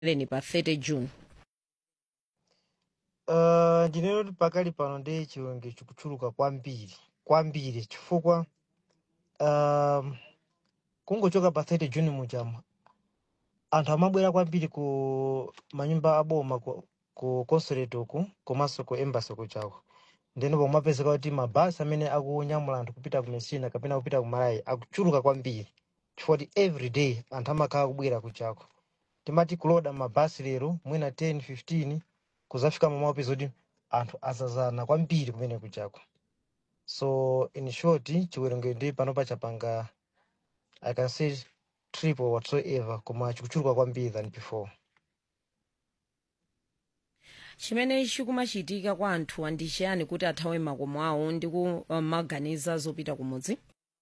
leni pa 30 june Uh, ndinero kuti pakali pano ndi chiwerengero chikuchuluka kwambiri kwambiri chifukwa um, kungochoka pa 30 juni muchamo anthu amabwera kwambiri ku manyumba aboma ku, ku consulate uku komanso ku embassy kuchako ndeno pomapezeka kuti mabasi amene akunyamula anthu kupita ku messina kapena kupita ku malawi akuchuluka kwambiri chifukwa kuti every day anthu amakhala kubwera kuchako timati kuloda mabasi lero mwina 10 15 kuzafika mamapeza kuti anthu azazana kwambiri kumene kuchako so in short chiwerengero ndi panopa chapanga i can say triple whatsoever koma chikuchuluka kwambiri than before chimene chikumachitika kwa anthu ndi chiyani kuti athawe makomo awo ndi kumaganiza zopita kumudzi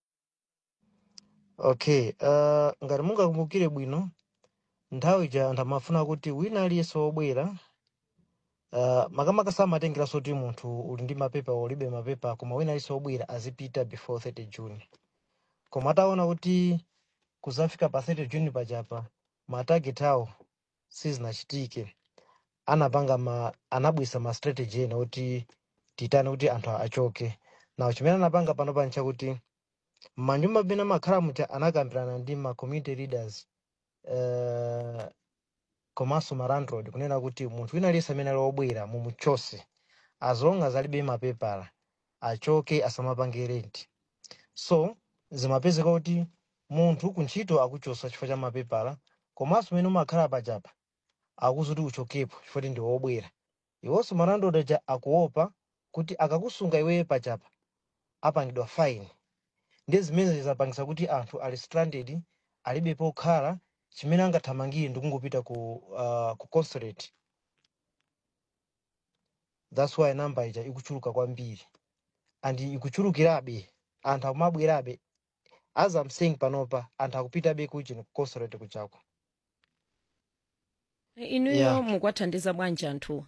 okay uh, ngati mungakumbukire bwino nthawi ija anthu amafuna kuti wina aliyense wobwera uh, makamaka samatengeranso kuti munthu uli ndi mapepa ulibe mapepa koma wina aliyense wobwera azipita before 30 june koma ataona kuti kuzafika pa 30 june pachapa matageti awo sizinachitike anapanga ma anabwisa ma strategy ena kuti titane kuti anthu achoke nawo chimene anapanga panopa nchakuti manyumba amene amakhala mucha anakambirana ndi ma community leaders uh, komanso ma landlord kunena kuti munthu wina aliyense amene ali wobwera mumuchose as long as alibe mapepala achoke asamapange rent so zimapezeka kuti munthu kuntchito akuchosa chifukwa cha mapepala komanso umene umakhala pachapa akuzuti uchokepo chifukwa kuti ndi wobwera iwonso malandlord aja akuopa kuti akakusunga iweyo pachapa apangidwa fine ndi zimene zizapangisa kuti anthu ali stranded alibe pokhala chimene angathamangire ndi kungopita ku, uh, ku consulate thats why namba ija ikuchuluka kwambiri and ikuchulukirabe anthu akumabwerabe as I'm saying panopa anthu akupitabe kuchino ku consulate kuchako inuyo yeah mukwathandiza bwanji anthuwa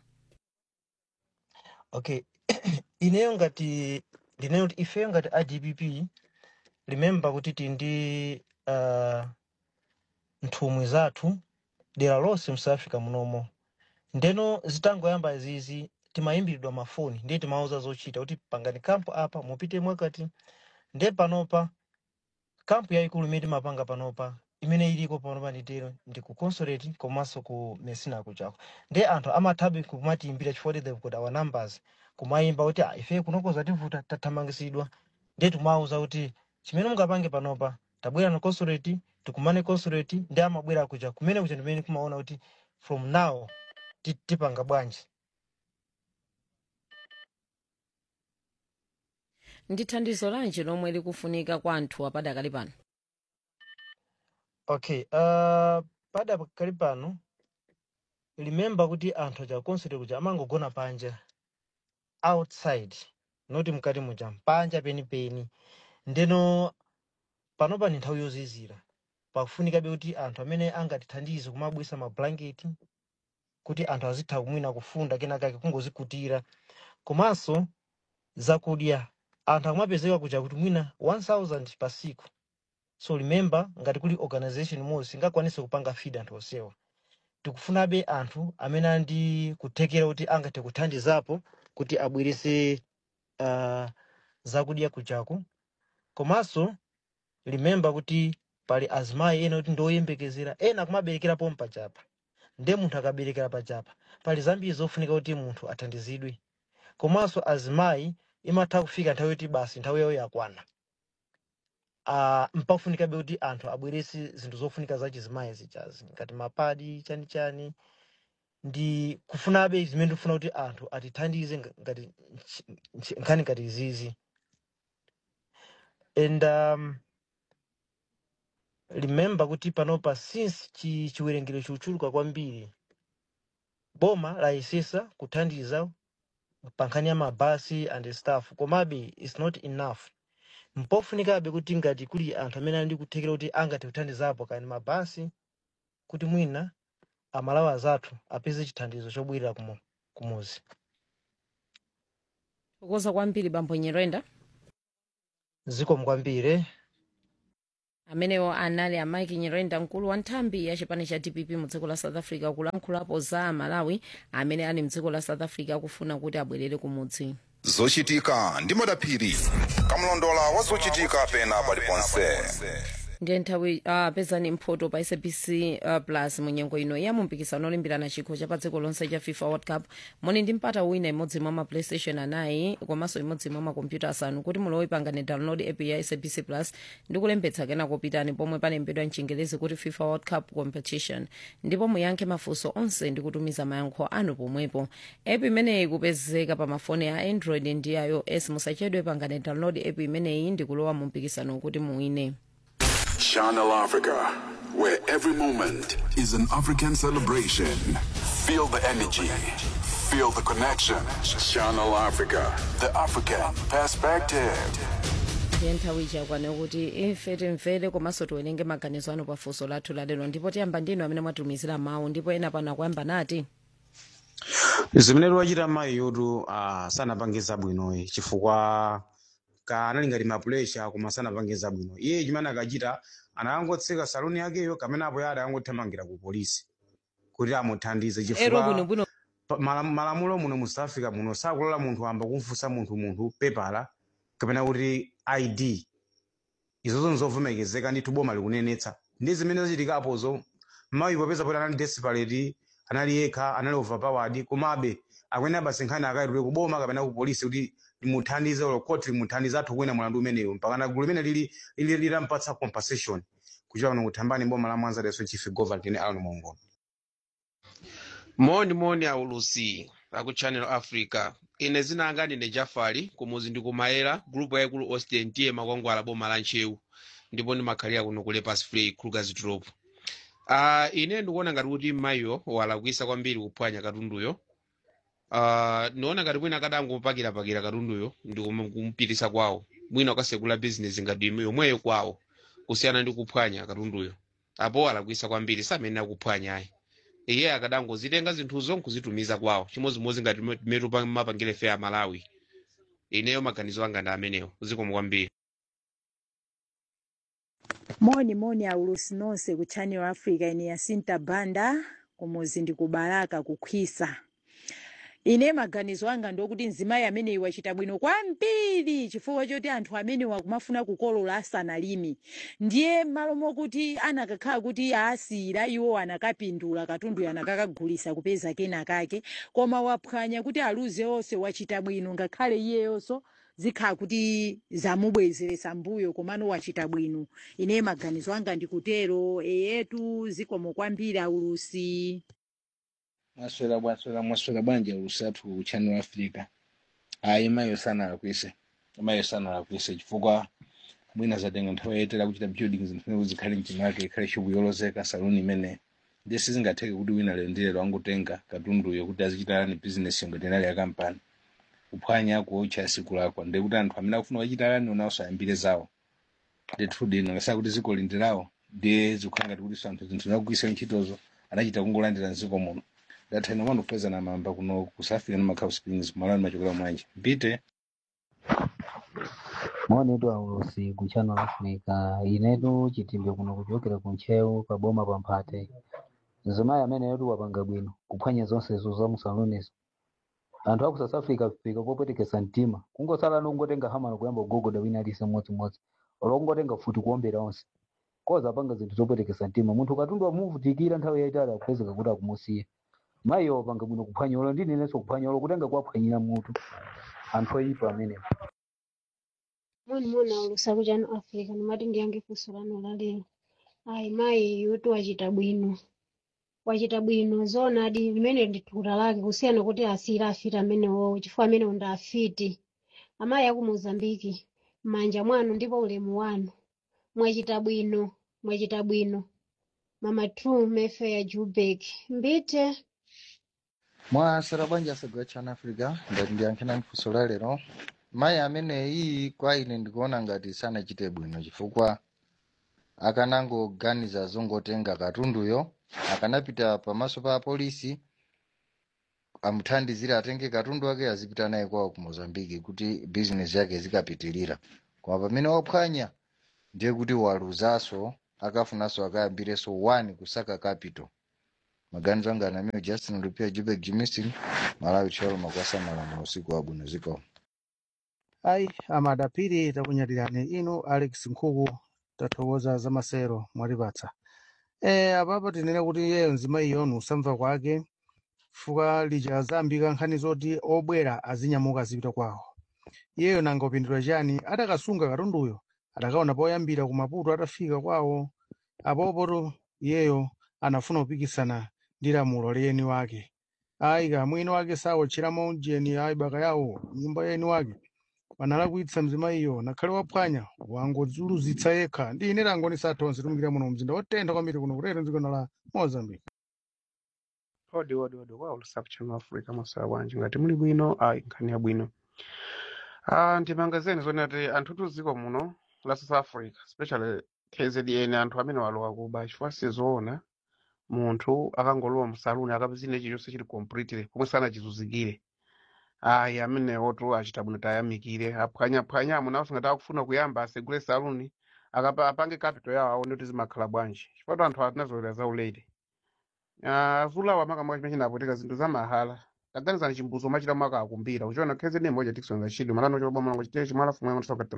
okay ineyo ngati ndineyo kuti ifeyo ngati adpp remember kuti tili ndi uh, nthumwi zathu dera lonse mu south africa munomo ndeno zitangoyamba izizi timayimbiridwa mafoni ndiye timauza zochita kuti pangani kampu apa mupite mwakati nde panopa kampu yayikulu imene timapanga panopa imene iliko panopa nditero ndi ku consulate komanso ku messina kuchako nde anthu amathabe kumatiyimbira chifukwa kuti they've got our numbers kumayimba kuti "Ah, ife kunokoza tivuta tathamangisidwa nde timawuza kuti chimene mungapange panopa tabwera na consulate tikumane consulate ndi amabwera kuja kumene kuja ndimene kumaona kuti from now ti- tipanga bwanji ndi thandizo lanji lomwe likufunika kwa anthu apadakali pano okay uh, pada pakali pano remember kuti anthu aja consulate kuja amangogona panja outside noti mkati muja panja penipeni ndeno panopa ni nthawi yozizira pakufunikabe kuti anthu amene angatithandize kumabwisa mablanketi kuti anthu azitha kumwina kufunda kenakake kungozikutira komanso zakudya anthu akumapezeka kuja kuti mwina 1000 pa siku so remember ngati kuli organization imodzi singakwanise kupanga feed anthu onsewa tikufunabe anthu amene andi kuthekera kuti angathe kuthandizapo kuti abwerese uh, zakudya kujaku komanso remember kuti pali azimayi ena kuti ndoyembekezera ena kumaberekerapo mpachapa nde munthu akaberekera pachapa pali zambiri zofunika kuti munthu athandizidwe komanso azimayi imatha kufika nthawi yoti basi nthawi yawo yakwana uh, mpafunikabe kuti anthu abwerese zinthu zofunika za chizimayi zichazi ngati mapadi chani chani ndi kufunabe zimene tikufuna kuti anthu atithandize nga- ngati nchi- nchi- nkhani ngati izizi and um, remember kuti panopa since chi, chiwerengero chikuchuluka kwambiri boma layesesa kuthandiza pa nkhani ya mabasi and stuff komabe its not enough mpofunikabe kuti ngati kuli anthu amene ali ndi kuthekera kuti angathe kuthandizapo kani mabasi kuti mwina amalawi azathu apeze chithandizo chobwirira kumu, kumuzi kukoza kwambiri bambo nyerenda zikomo kwambiri amenewo anali a mike nyirenda mkulu wa nthambi ya chipani cha dpp mu dziko la south africa kulankhulapo za malawi amene ali mdziko la south africa akufuna kuti abwerere kumudzi zochitika ndi madaphiri kamlondola wa zochitika pena paliponse ndiye nthawi uh, pezani mphoto pa sabc uh, plus mu nyengo ino ya mumpikisano olimbirana chikho cha pa dziko lonse cha fifa world cup muli ndi mpata wina imodzi mwa ma playstation anayi komanso imodzi mwa makompyuta asanu kuti mulowe pangane download app ya sabc plus ndi kulembetsa kenako pitani pomwe palembedwa mchingerezi kuti fifa world cup competition ndipo muyankhe mafunso onse ndi kutumiza mayankho anu pomwepo app imeneyi kupezeka pa mafoni a android ndi ios musachedwe pangane download app imeneyi ndi kulowa mu mpikisano kuti muwine Channel Africa, where every moment is an African celebration. Feel the energy, feel the connection. Channel Africa, the African perspective. ndiye nthawi chakwana kuti ife timvere komanso tiwerenge maganizo anu pafunso lathu lalero ndipo tiyamba ndinu amene mwatumizira mawu ndipo ena pano akuyamba nati zimene tiwachita mayi yotu uh, sanapangiza bwinoyi chifukwa ka anali ngati mapuresha koma sanapangiza bwino iye chimene akachita anakangotseka saluni yakeyo kamene apo yada angothamangira ku polisi kuti amuthandize ero chifukwa bwinobwino pa- mala- malamulo muno mu south africa muno sakulola munthu amba kumfunsa munthu munthu pepala kapena kuti id izozo nzovomerezeka ndithu boma likunenetsa ndi zimene zachitikapozo mayi popeza poti anali desperate anali yekha anali overpowered komabe akwene abasenkhani akaitule ku boma kapena ku polisi kuti limuthandize olo koti limuthandize athu kuwina mulandu umeneyo mpakana gulu limene lili lili- litampatsa compensation kuchita kuno kuthambani boma la mwanza leso chief governor tine alon mongo moni moni aulusi aku channel africa ine zinanga ndine jafari kumuzi ndikumayera grupu yaikulu austin tiye makwangwala boma la nchewu ndipo ndimakhalira kuno ku lepers free kruger drop uh, ine ndikuona ngati kuti mayiyo walakwisa kwambiri kuphwanya katunduyo uh, ndiona ngati mwina akadangopakirapakira katunduyo ndi kum- kumpitisa kwawo mwina ukasekula bizinesi ngati ime- yomweyo kwawo kusiyana ndi kuphwanya katunduyo apo alakwisa kwambiri samene akuphwanya ayi iye akadangozitenga zinthuzo nkuzitumiza kwawo chimozimozi ngati metu mapangire fe a malawi ineyo maganizo anga ndi amenewo zikomo kwambiri moni moni aulusi nonse ku channel africa ine yasinta banda kumuzi ndi kubalaka kukhwisa ine maganizo anga ndokuti mzimayi ameneyi wachita bwino kwambiri chifukwa choti anthu amenewa akumafuna kukolola asanalimi ndiye malo mokuti anakakhala kuti asiyira iwo anakapindula katundu anakakagulisa kupeza kena kake koma waphwanya kuti aluze onse wachita bwino ngakhale iyeyonso zikhala kuti zamubwezeresa mbuyo komano wachita bwino ine maganizo anga ndikutero eyetu zikomo kwambiri aulusi mwaswera bwaswera mwaswera bwanji alusatu ku channel africa ayi mayo sana alakwise mayo sana alakwise chifukwa mwina zatenga nthawi yayitali kuchita building zimene kuzikhale mchino wake ikhale shopu yolozeka saluni imene ndiye sizingatheke kuti wina lero ndi lero angotenga katunduyo kuti azichitalani business ngati inali ya kampani kuphwanya kuotcha siku lako ndiye kuti anthu amene akufuna kuchitalani onawso ayambire zawo ndithu dino ngasaka kuti ziko lindirawo ndiye zikukhala ngati kuti anthu zinthu zakugwisa ntchitozo anachita kungolandira mziko muno ndathani kwanu kupeza na mamba kuno kusafika na Macau Springs malani machokera mwanje mpite maonedu aulosi ku channel africa inetu chitimbe kuno kuchokera ku ntchewu paboma pa mphate mzimayi amene yetu wapanga bwino kuphwanya zonsezo za musalonizo anthu aku south africa fika popwetekesa mtima kungosala nongotenga hamano kuyamba kugogoda wina alise mmodzimodzi olo kungotenga futi kuombera onse koza apanga zinthu zopwetekesa mtima munthu katundu amuvutikira nthawi yayitali akupezeka kuti akumusiya mayiyo wapanga bwino kuphwanya olo ndininenso kuphwanya olo kutenga kuwaphwanyira mutu anthu oyipa amenewo Mwani mwana ulusa ku channel Africa nimati ndiyange funso lanu la lero. Ayi mayi yutu wachita bwino. Wachita bwino zona adi limene ndi thukuta lake kusiyana kuti asiyira afiti amenewo chifukwa amenewo ndi afiti. Amayi aku Mozambiki m'manja mwanu ndipo ulemu wanu. Mwachita bwino, mwachita bwino. Mama True Mayfair Joburg. Mbite. mwasera bwanji asagwa chana africa ngati ndiyankhena mfunso la lero mayi ameneyi kwa ine ndikuona ngati sanachite bwino chifukwa akanangoganiza zongotenga katunduyo akanapita pamaso pa polisi amuthandizire atenge katundu wake azipita naye kwawo ku mozambiki kuti bizinesi yake zikapitilira koma pamene waphwanya ndiye kuti waluzanso akafunanso akayambirenso 1 kusaka capital maganizo anga anamiyo justin lupia jubek jimistin malawi cholo makwasa malamulo usiku wabwino ziko ayi amadapiri takunyatirani inu alex nkhuku tathokoza za masero mwatipatsa e apapa tinene kuti iyeyo nzima iyonu usamva kwake fuka lija zambika nkhani zoti obwera azinyamuka azipita kwawo iyeyo nanga upindula chani atakasunga katunduyo atakaona poyambira ku maputo atafika kwawo apopoto iyeyo anafuna kupikisana ndi lamulo liyeni wake ayi kamwini wake sawotcheramo jeni ayi baka yawo nyumba yeni wake wanalakwitsa mzima iyo nakhale waphwanya wangodzuluzitsa yekha ndi ine langoni sathonse tumikira muno mzinda wotentha kwambiri kuno kutero dziko la mozambique odi odi odi kwa ulusaku chanu africa masawa bwanji ngati muli bwino ayi nkhani yabwino ah ndimangazeni zoni ati anthu tuziko muno la south africa especially kzn anthu amene walowa kuba chifukwa sizoona munthu akangolowa msaluni akapezine chilichonse chili completely pomwe sanachizuzikire ayi amenewotu achita bwino tayamikire aphwanyaphwanya amunawo ngati akufuna kuyamba asegule saluni akapa apange capital yawo aone kuti zimakhala bwanji chifukwa anthu atinazolera zaulere Ah, azulawa makamaka chimene chinapotika zinthu za mahala taganizani chimbuzo machita mwaka akumbira uchiona kzn moja tikisonga chidwi malano chobwa mlango chitee chimala fumwe matoka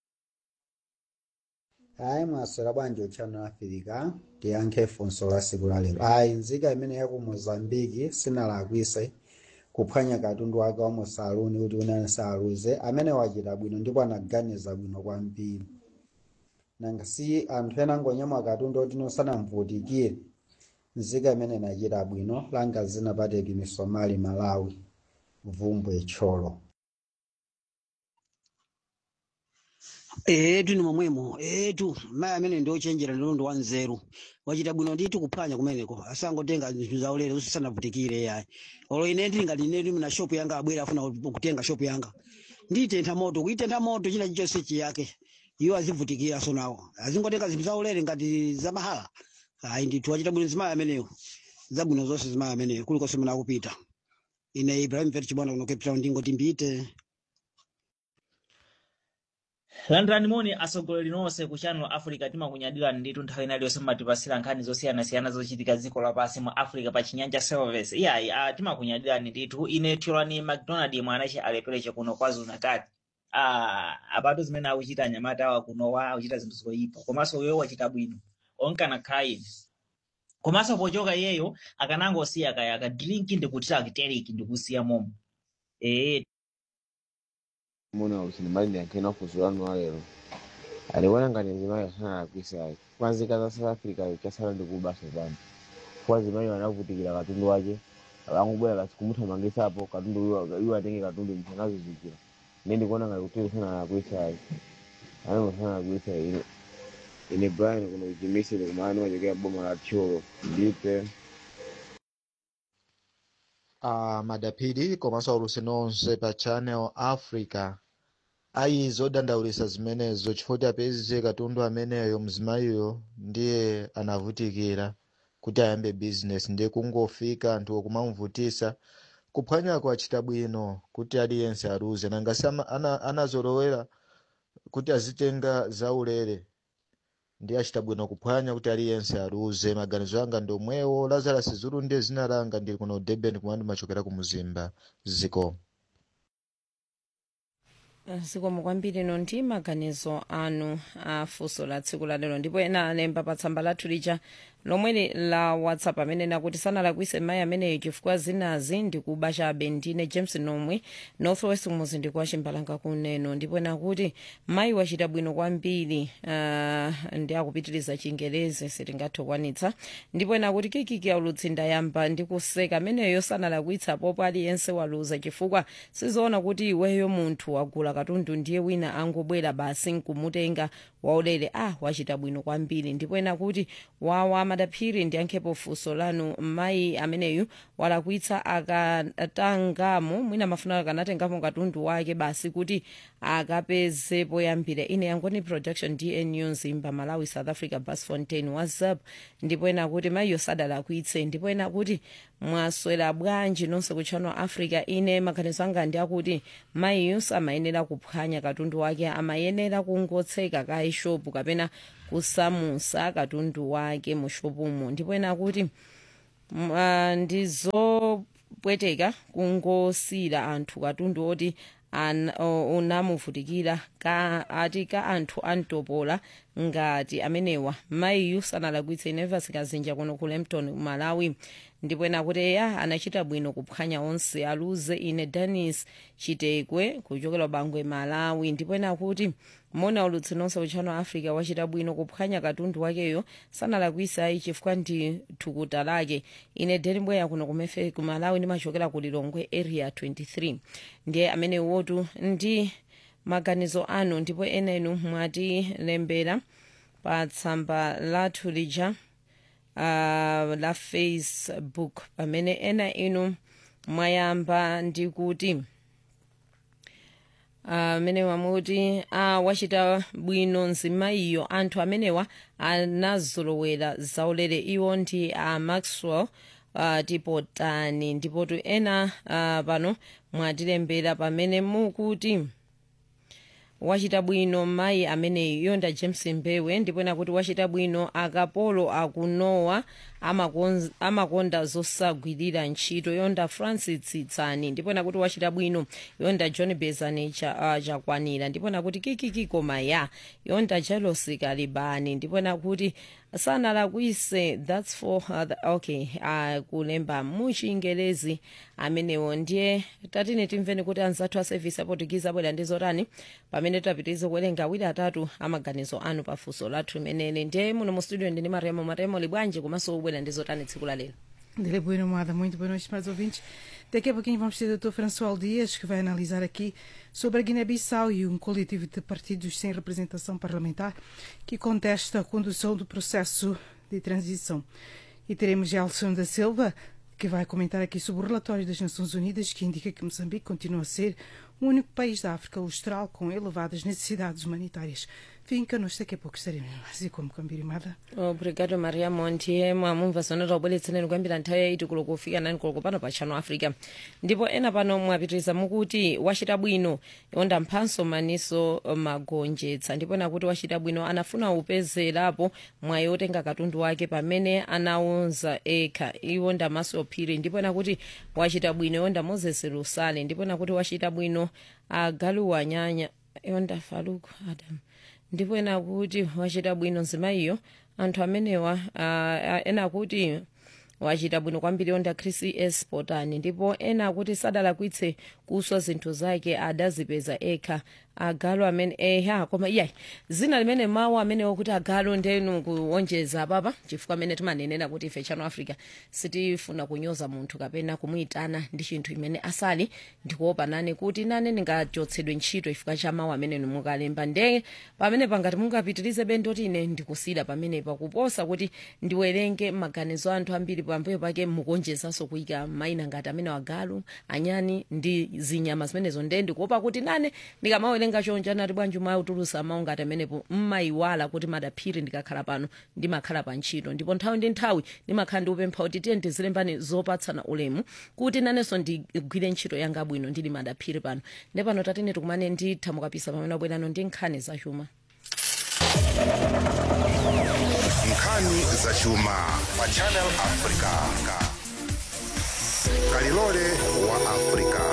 hayi mwaswera bwanji uchano afirika tiyankhe funso la siku la lero ayi nzika imene yaku mozambiki sinalakwise kuphwanya katundu wake wa musaluni kuti unani saluze amene wachita bwino ndipo anaganiza bwino kwambiri nanga si anthu ena angonyamula katundu oti sanamvutikire nzika imene inachita bwino langa zinapateki misomali malawi vumbwe tcholo etu ni momwemo etu mayi amene ndi ochenjera ndilondo wa nzeru wachita bwino ndithu kuphwanya kumeneko asangotenga zinthu zaulere usanavutikire yayi olo ine ndili ngati ine ndili na shopu yanga abwera afuna kutenga shopu yanga nditentha moto kuitentha moto china chilichonse chiyake iwo azivutikira so nawo azingotenga zinthu zaulere ngati za mahala ayi ndithu wachita bwino zimayi ameneyo zabwino zonse zimayi ameneyo kulikonse mene akupita ine ibrahim vet chibwana kuno cape town ndingoti mbite landirani moni atsogoleri nonse ku channel africa timakunyadirani ndithu nthawi inali yonse mmatipasira nkhani zosiyanasiyana zochitika dziko lapansi mu africa pa chinyanja service iyayi uh, timakunyadirani ndithu ine tiolani mcdonald mwanache alepereche kuno kwazulu natal uh, apatu zimene akuchita anyamata awa kunowa akuchita zinthu zoyipa komanso uyo wachita bwino onkana khaini komanso pochoka iyeyo akanangosiya kaya akadrinki ndikutira akiteriki ndikusiya momo ee muna usinimali ndiyankhena funso lanu walero alikuona ngati zimayi asana akwisayi kwanzika za south africa chasala ndikubaso pano kwa zimayi wanavutikira katundu wache akangobwera kasi kumuthamangisapo katundu iwo iwo atenge katundu msanazizikira ine ndikuona ngati kuti usana akwisayi anenge usana akwisayi ine ine brian kuno kuchimisiri kumani wachokera boma la tcholo ndipe uh, madapiri komanso aulusi nonse pa channel africa ayi zodandaulisa zimenezo chifukwa apeze katundu ameneyo mzimayiyo ndiye anavutikira kuti ayambe business ndiye kungofika anthu okumamvutisa kuphwanyako achita bwino kuti aliyense aluze nangasi ama- ana- anazolowera kuti azitenga zaulere ndiye achita bwino kuphwanya kuti aliyense aluze maganizo anga ndi omwewo lazarus zulu ndiye zina langa ndili kuno durban kumene ndimachokera ku muzimba ziko zikomo kwambiri no ndi maganizo anu a funso la tsiku la lero ndipo ena alemba pa tsamba lathu lija lomweli la whatsapp amene nakuti sanalakwise mayi ameneyo chifukwa zinazi ndikuba chabe ndine james nomwe northwest muzindi kwa chimbalanga kuneno ndipo nakuti mayi wachita bwino kwambiri uh, ndi akupitiriza chingelezi sitingathe kwanitsa ndipo nakuti kikiki aulutsinda yamba ndi kuseka ameneyo sanalakwitsa popo aliyense waluza chifukwa sizoona kuti iweyo munthu wagula katundu ndiye wina angobwera basi nkumutenga waulere ah wachita bwino kwambiri ndipo ena kuti wawa madaphiri ndiyankhepo funso lanu mayi ameneyu walakwitsa akatangamo mwina mafuna akanatengamo katundu wake basi kuti akapeze poyambira ine yangoni production dnu nzimba malawi south africa bas fontain whatsapp ndipo ena kuti mayiyo sadalakwitse ndipo ena kuti mwaswera bwanji nonse ku channel africa ine maganizo anga ndi akuti mayiyu samayenera kuphwanya katundu wake amayenera kungotseka ka ishopu kapena kusamusa katundu wake mu shopumo ndipo ena akuti mm, ah, ndizopweteka kungosira anthu katundu oti an- o- unamuvutikira ka ati ka anthu antopola ngati amenewa mayiyu sanalakwitse ineva sikazinja kuno ku lempton malawi ndipo ena kuti eya anachita bwino kuphwanya onse aluze ine danis chitekwe kuchokera bangwe malawi ndipo ena kuti mona ulutsi nonse uchano africa wachita bwino kuphwanya katundu wakeyo sanalakwisa ayi chifukwa ndi thukuta lake ine denibweya kuno kumefe ku malawi ndimachokera ku lilongwe area 23 ndiye amene wotu ndi maganizo anu ndipo enenu mwatilembera pa tsamba lathu lija uh, la facebook pamene ena inu mwayamba ndi kuti amene wamuti ah, wachita bwino nzimayiyo anthu amenewa anazolowera zaulere iwo ndi a maxwell uh, tipotani ndipotu ena uh, pano mwatilembera pamene mukuti wachita bwino mayi ameneyi yonda james mbewe ndipo ena kuti wachita bwino akapolo akunowa amakonz- amakonda zosagwirira ntchito yonda francis tsitsani ndipo ena kuti wachita bwino yonda john bezani cha, uh, chakwanira ndipo ena kuti kikiki koma ya yonda jelosi kalibani ndipo ena kuti sanalakwise that's for uh, the, okay uh, kulemba muchingelezi amenewo ndiye tatine timveni kuti anzathu a service aportugize abwera ndi zotani pamene tapitirize kuwerenga awiri atatu amaganizo anu pafunso lathu limeneli ndiye muno mu studio ndini maremo maremo libwanji komanso ubwera ndi zotani tsiku la lero Dele Bueno Moada, muito boa noite, mais ouvintes. Daqui a pouquinho vamos ter o Dr. François Dias, que vai analisar aqui sobre a Guiné-Bissau e um coletivo de partidos sem representação parlamentar que contesta a condução do processo de transição. E teremos Gelson da Silva, que vai comentar aqui sobre o relatório das Nações Unidas que indica que Moçambique continua a ser o único país da África Austral com elevadas necessidades humanitárias. Fiquem connosco, daqui a pouco estaremos assim como Cambirimada. obrigado mariamo ndiye mwamumva zone taubweretseneni kuyambira nthawi yaiti kulo kufika nani kulo pano pa channel africa ndipo ena pano mwapitiriza mukuti wachita bwino yonda mphanso maniso magonjetsa ndipo ena kuti wachita bwino anafuna upezerapo mwayi otenga katundu wake pamene anaunza ekha iwo ndamaso ophiri ndipo ena kuti wachita bwino yonda moses lusale ndipo ena kuti wachita bwino agaluwa nyanya yonda faluku adam ndipo ena kuti wachita bwino nzimayiyo anthu amenewa uh, ena kuti wachita bwino kwambiri yonda chris s potani ndipo ena akuti sadalakwitse kuswa zinthu zake adazipeza ekha agalo amene eha koma iyayi zina limene mawu amenewo kuti agalo ndenu kuonjeza papa chifukwa amene timanenera kuti ife channel africa sitifuna kunyoza munthu kapena kumuyitana ndi chinthu imene asali ndikuopa nane kuti nane ndingachotsedwe ntchito chifukwa cha mawu amene mukalemba ndeye pamene pangati mungapitirize bendoti ine ndikusida pamenepa kuposa kuti ndiwerenge maganizo a anthu ambiri pambuyo pake mukuonjezanso kuyika mayina ngati amene wagalu anyani ndi zinyama zimenezo ndeye ndikuopa kuti nane ndikamawerenga chonja nati bwanji mautulusa mawu ngati amenepo mmayiwala kuti madaphiri ndikakhala pano ndimakhala pa ntchito ndipo nthawi ndi nthawi ndimakhala ndikupempha kuti tiye ndizilembani zopatsana ulemu kuti nanenso ndigwire ntchito yanga bwino ndili madaphiri pano ndi pano tatine tikumane nditha mukapisa pamene abwerano ndi nkhani zachuma nkhani zachuma pa channel africa kalilole wa africa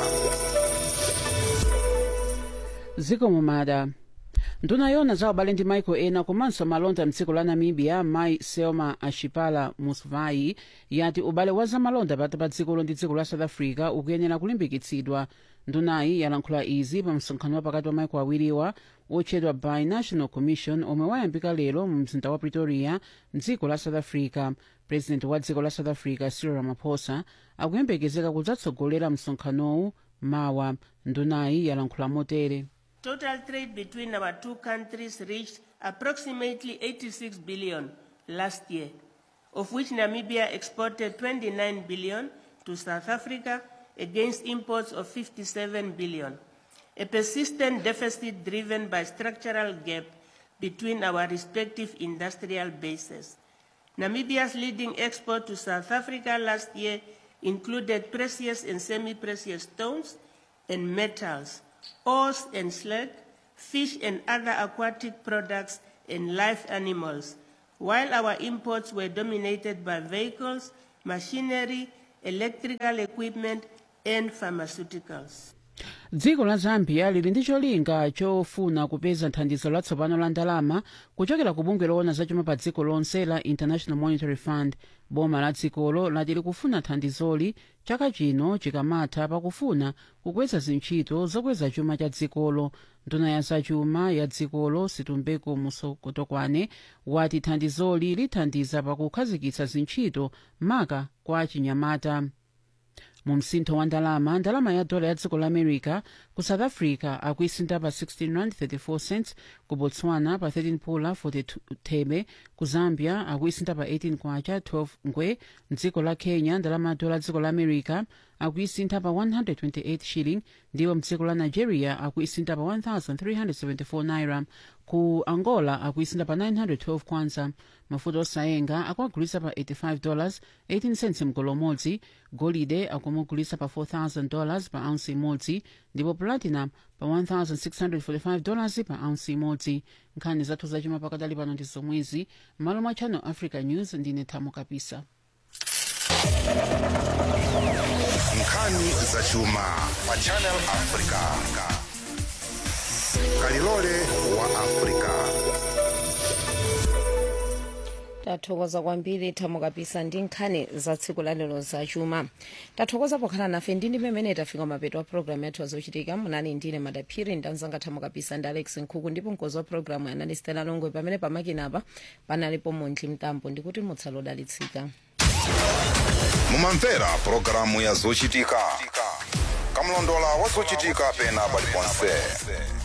ziko mumada nduna yona za ubale ndi maiko ena komanso malonda mdziko la namibia mai selma ashipala musvai yati ubale wa zamalonda pakati pa dzikolo ndi dziko la south africa ukuyenera kulimbikitsidwa ndunayi yalankhula izi pa msonkhano wa pakati wa maiko awiriwa wotchedwa binational commission omwe wayambika lero mu mzinda wa pretoria mdziko la south africa president wa dziko la south africa cyril ramaphosa akuyembekezeka kudzatsogolera msonkhanowu mawa ndunayi yalankhula motere Total trade between our two countries reached approximately 86 billion last year, of which Namibia exported 29 billion to South Africa against imports of 57 billion. A persistent deficit driven by structural gap between our respective industrial bases. Namibia's leading export to South Africa last year included precious and semi-precious stones and metals, ores and slag, fish and other aquatic products, and live animals, while our imports were dominated by vehicles, machinery, electrical equipment, and pharmaceuticals. dziko la zambia lili ndi cholinga chofuna kupeza thandizo latsopano la ndalama kuchokera ku bungwe loona zachuma pa dziko lonse la international monetary fund boma la dzikolo lati likufuna thandizoli chaka chino chikamatha pakufuna kukweza zintchito zokweza chuma cha dzikolo nduna ya zachuma ya dzikolo situmbeko musokotokwane wati thandizoli lithandiza pakukhazikitsa zintchito maka kwa chinyamata mu msintho wa ndalama ndalama ya dola ya dziko la america ku south africa akuisinta pa 16 rand 34 cents ku botswana pa 13 pula 42 thebe ku zambia akuisinta pa 18 kwacha 12 ngwe mdziko la kenya ndalama ya dola ya dziko la america akuisintha pa 128 shilling ndipo mdziko la nigeria akuisintha pa 1374 naira ku angola akuisintha pa 912 kwanza mafuta osayenga akuagulitsa pa 85 dollars 18 cents mgolo umodzi golide akumugulitsa pa 4000 dollars pa ounce imodzi ndipo platinum pa 1645 dollars pa ounce imodzi nkhani zathu zachuma pakadali pano ndi zomwezi m'malo mwa channel africa news ndine thamo kapisa nkhani zachuma pa channel africa kalilole wa africa tathokoza kwambiri thamo kapisa ndi nkhani za tsiku lalero zachuma tathokoza pokhala nafe ndi ndi pamene tafika mapeto a programu yathu azochitika munali ndine madaphiri ndanzanga thamo kapisa ndi alex nkhuku ndipo mkozi wa programu anali stela longwe pamene pamakinapa panalipo montli mtambo ndikuti mutsale odalitsika mumamvera pulogalamu ya zochitika kamlondola wa zochitika pena paliponse